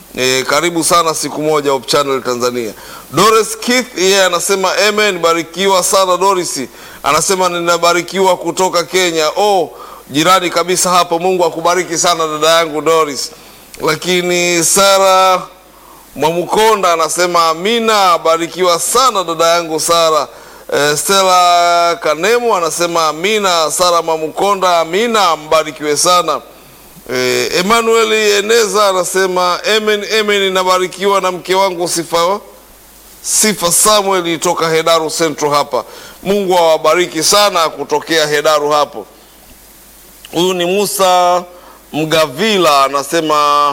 E, karibu sana siku moja Hope Channel Tanzania. Doris Keith yeye anasema amen, barikiwa sana Doris. Anasema ninabarikiwa kutoka Kenya. Oh, jirani kabisa hapo. Mungu akubariki sana dada yangu Doris. Lakini Sara Mwamukonda anasema amina, barikiwa sana dada yangu Sara. E, Stella Kanemu anasema amina. Sara Mwamukonda amina, mbarikiwe sana. Eh, Emmanuel Eneza anasema amen, amen, nabarikiwa na mke wangu Sifa Sifa Samuel toka Hedaru Central hapa. Mungu awabariki sana kutokea Hedaru hapo. Huyu ni Musa Mgavila anasema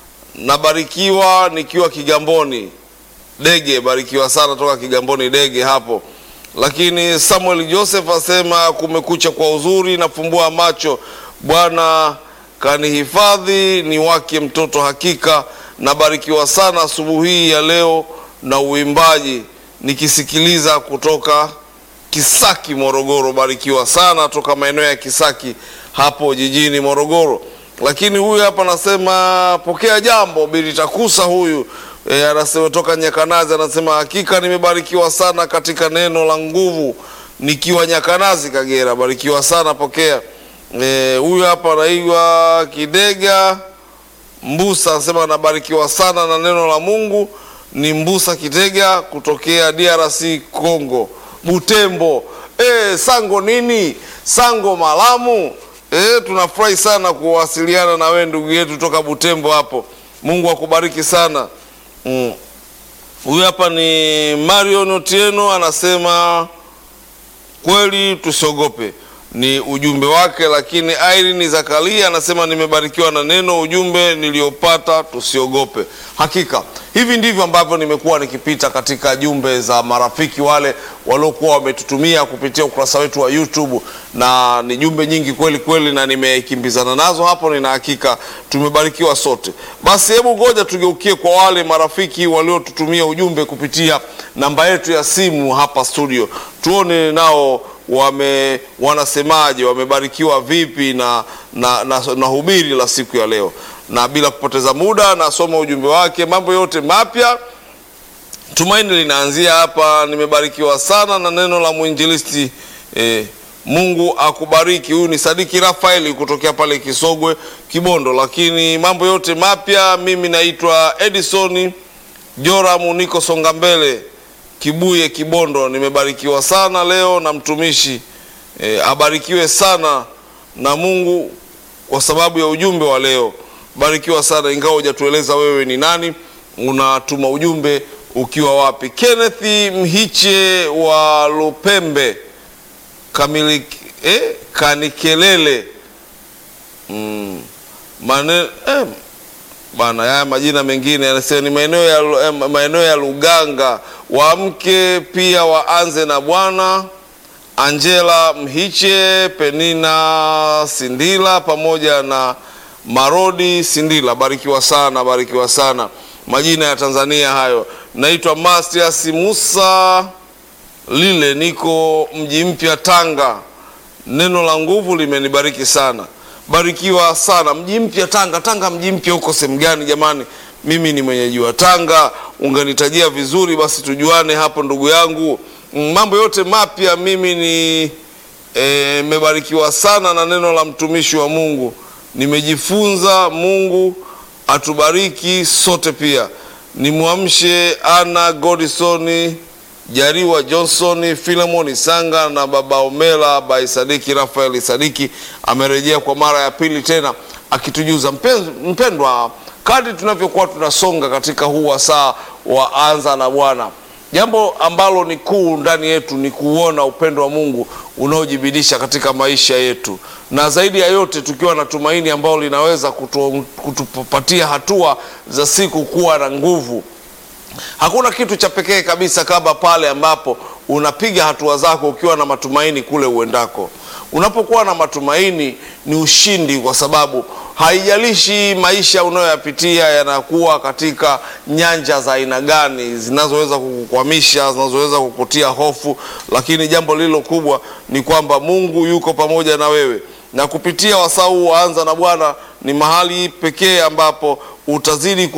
nabarikiwa nikiwa Kigamboni Dege, barikiwa sana toka Kigamboni Dege hapo. Lakini Samuel Joseph asema kumekucha kwa uzuri, nafumbua macho Bwana kanihifadhi ni wake mtoto hakika. Nabarikiwa sana asubuhi hii ya leo na uimbaji nikisikiliza kutoka Kisaki Morogoro. Barikiwa sana toka maeneo ya Kisaki hapo jijini Morogoro. Lakini huyu hapa anasema pokea jambo Bili Takusa huyu e, anasema toka Nyakanazi, anasema hakika nimebarikiwa sana katika neno la nguvu nikiwa Nyakanazi Kagera. Barikiwa sana, pokea huyu e, hapa anaitwa Kidega Mbusa anasema anabarikiwa sana na neno la Mungu. Ni Mbusa Kidega kutokea DRC Congo, Butembo. E, sango nini sango malamu. E, tunafurahi sana kuwasiliana na wewe ndugu yetu toka Butembo hapo. Mungu akubariki sana. Mm. Huyu hapa ni Marion Otieno anasema kweli tusiogope ni ujumbe wake. Lakini Irene Zakaria anasema nimebarikiwa na neno, ujumbe niliopata tusiogope. Hakika hivi ndivyo ambavyo nimekuwa nikipita katika jumbe za marafiki wale waliokuwa wametutumia kupitia ukurasa wetu wa YouTube, na ni jumbe nyingi kweli kweli, na nimekimbizana nazo hapo. Nina hakika tumebarikiwa sote. Basi hebu ngoja tugeukie kwa wale marafiki waliotutumia ujumbe kupitia namba yetu ya simu hapa studio, tuone nao wame wanasemaje, wamebarikiwa vipi na, na, na, na hubiri la siku ya leo. Na bila kupoteza muda, nasoma ujumbe wake. Mambo yote mapya, tumaini linaanzia hapa. Nimebarikiwa sana na neno la mwinjilisti eh, Mungu akubariki. Huyu ni Sadiki Rafaeli kutokea pale Kisogwe Kibondo. Lakini mambo yote mapya, mimi naitwa Edison Joramu, niko songa mbele Kibuye Kibondo. Nimebarikiwa sana leo na mtumishi e, abarikiwe sana na Mungu kwa sababu ya ujumbe wa leo. Barikiwa sana, ingawa hujatueleza wewe ni nani, unatuma ujumbe ukiwa wapi. Kenneth Mhiche wa Lupembe kamili, eh, Kanikelele mm, mane, eh, bana haya majina mengine anasema ni maeneo ya, maeneo ya Luganga. Waamke pia waanze na Bwana. Angela Mhiche, Penina Sindila pamoja na Marodi Sindila, barikiwa sana, barikiwa sana. Majina ya Tanzania hayo. Naitwa Matias Musa Lile, niko mji mpya Tanga. Neno la nguvu limenibariki sana barikiwa sana. Mji mpya Tanga. Tanga mji mpya huko sehemu gani jamani? Mimi ni mwenyeji wa Tanga, unganitajia vizuri basi tujuane hapo ndugu yangu. Mambo yote mapya, mimi ni nimebarikiwa e, sana na neno la mtumishi wa Mungu, nimejifunza. Mungu atubariki sote. Pia nimwamshe Ana Godison Jariwa Johnson, Filemon Sanga na baba Omela by Sadiki Rafael Sadiki amerejea kwa mara ya pili tena akitujuza. Mpendwa, kadri tunavyokuwa tunasonga katika huu wasaa wa anza na Bwana, jambo ambalo ni kuu ndani yetu ni kuona upendo wa Mungu unaojibidisha katika maisha yetu, na zaidi ya yote tukiwa na tumaini ambalo linaweza kutu, kutupatia hatua za siku kuwa na nguvu. Hakuna kitu cha pekee kabisa kama pale ambapo unapiga hatua zako ukiwa na matumaini kule uendako. Unapokuwa na matumaini ni ushindi, kwa sababu haijalishi maisha unayoyapitia yanakuwa katika nyanja za aina gani, zinazoweza kukukwamisha, zinazoweza kukutia hofu, lakini jambo lililo kubwa ni kwamba Mungu yuko pamoja na wewe, na kupitia wasaa huu waanza na Bwana ni mahali pekee ambapo utazidi